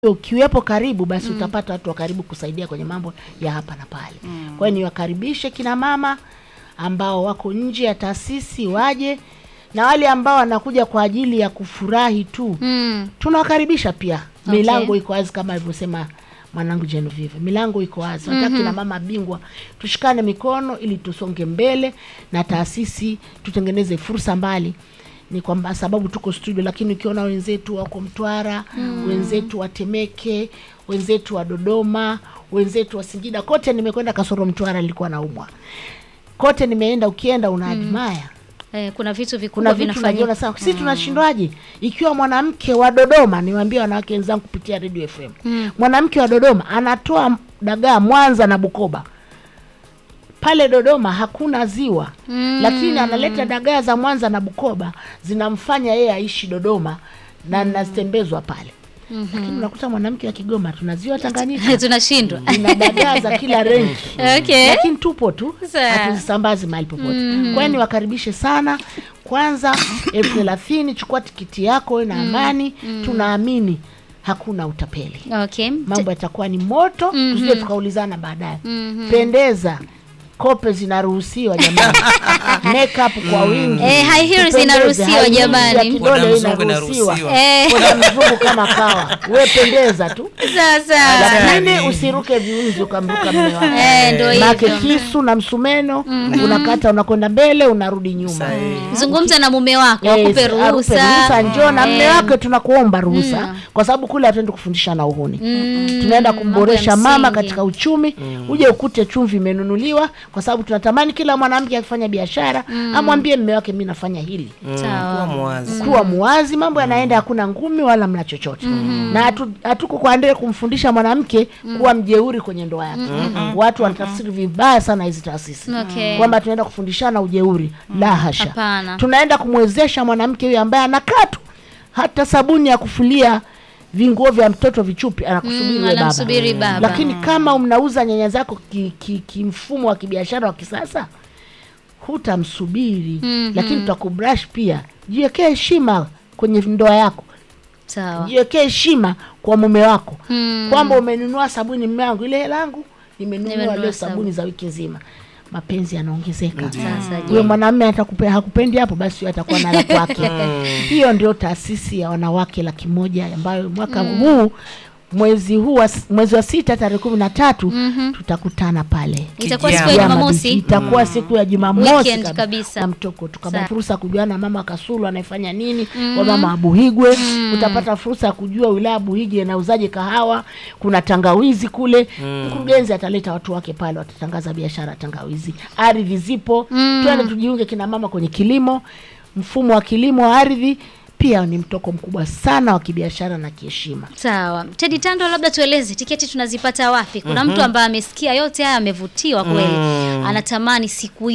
ukiwepo karibu basi utapata watu wa karibu kusaidia kwenye mambo ya hapa na pale. Kwa hiyo niwakaribishe kina mama ambao wako nje ya taasisi waje, na wale ambao wanakuja kwa ajili ya kufurahi tu Mm. tunawakaribisha pia. Okay. Milango iko wazi kama alivyosema mwanangu Genevieve, milango iko wazi. Nataka kina mama bingwa tushikane mikono ili tusonge mbele na taasisi, tutengeneze fursa mbali ni kwamba sababu tuko studio, lakini ukiona wenzetu wako Mtwara, wenzetu wa Temeke, wenzetu wa Dodoma, wenzetu wa Singida, kote nimekwenda, kasoro Mtwara nilikuwa naumwa, kote nimeenda. Ukienda una admire Eh, kuna vitu vikubwa kuna vitu vinafanyika. naviona sana. Sisi tunashindwaje ikiwa mwanamke wa Dodoma, niwaambie wanawake wenzangu kupitia Radio FM, mwanamke wa Dodoma anatoa dagaa Mwanza na Bukoba. Pale Dodoma hakuna ziwa Mm. lakini analeta dagaa za Mwanza na Bukoba, zinamfanya yeye aishi Dodoma na nazitembezwa pale. Lakini unakuta mwanamke wa Kigoma tuna ziwa Tanganyika, tunashindwa. ina dagaa za kila renki Okay. lakini tupo tu Sawa. hatuzisambazi mahali popote. Kwa hiyo niwakaribishe sana. Kwanza elfu thelathini chukua tikiti yako we na amani. Tunaamini hakuna utapeli, Okay. mambo yatakuwa ni moto, tusije tukaulizana baadaye. Pendeza, kope zinaruhusiwa jamani, makeup kwa wingi, Eh, high heels Tupendeze, inaruhusiwa high heels jamani. ya kidole Bwana mzungu inaruhusiwa, inaruhusiwa. Eh. Bwana mzungu kama kawa, we pendeza tu Sasa. lakini usiruke viunzi ukamruka mme wako. Eh, ndio Maake hivyo. kisu na msumeno unakata, unakwenda mbele, unarudi nyuma. Sahihi. Zungumza na mume wako Yes, akupe arupe ruhusa. njoo na mme Eh, wake, tunakuomba ruhusa kwa sababu kule hatuendi kufundisha na uhuni tunaenda kumboresha mambo ya mama msingi. katika uchumi. Uje ukute chumvi imenunuliwa, kwa sababu tunatamani kila mwanamke akifanya biashara amwambie mme wake, mi nafanya hili Sawa. Kuwa mwazi. kuwa muwazi, mambo yanaenda, hakuna ngumi wala mna chochote na hatu- hatuko kwa ndee kumfundisha mwanamke kuwa mjeuri kwenye ndoa yake. Watu wanatafsiri vibaya sana hizi taasisi Okay. kwamba tunaenda kufundishana ujeuri. La hasha, Hapana. tunaenda kumwezesha mwanamke huyo ambaye anakaa tu hata sabuni ya kufulia vinguo vya mtoto vichupi anakusubiri Mm, we baba. anamsubiri baba. Lakini kama mnauza nyanya zako kimfumo ki, kimfumo wa kibiashara wa kisasa hutamsubiri, lakini tutakubrush pia. Jiwekee heshima kwenye ndoa yako, Sawa. jiwekee heshima kwa mume wako Mm. kwamba umenunua sabuni, mume wangu, ile hela yangu nimenunua Nimenunua leo sabuni. sabuni za wiki nzima. Mapenzi yanaongezeka. Sasa je. Huyo mwanamume atakupe hakupendi hapo, basi huyo atakuwa na la kwake. Hiyo ndio taasisi ya wanawake laki moja ambayo mwaka huu mwezi huu wa, mwezi wa sita tarehe kumi na tatu tutakutana pale Itakuwa siku ya Kijana. Kiama Beach. Jumamosi. itakuwa siku ya Jumamosi Weekend kab- kabisa. na mtoko tukapata Sawa. fursa ya kujua na mama Kasulu anayefanya nini kwa mama Abuhigwe. Utapata fursa ya kujua wilaya Abuhigwe inauzaje kahawa, kuna tangawizi kule. Mkurugenzi ataleta watu wake pale, watatangaza biashara ya tangawizi. Ardhi zipo, twende tujiunge kina mama kwenye kilimo. Mfumo wa kilimo wa ardhi pia ni mtoko mkubwa sana wa kibiashara na kiheshima. Sawa. Teddy Tando, labda tueleze tiketi tunazipata wapi? Kuna mtu ambaye amesikia yote haya amevutiwa kweli. Anatamani siku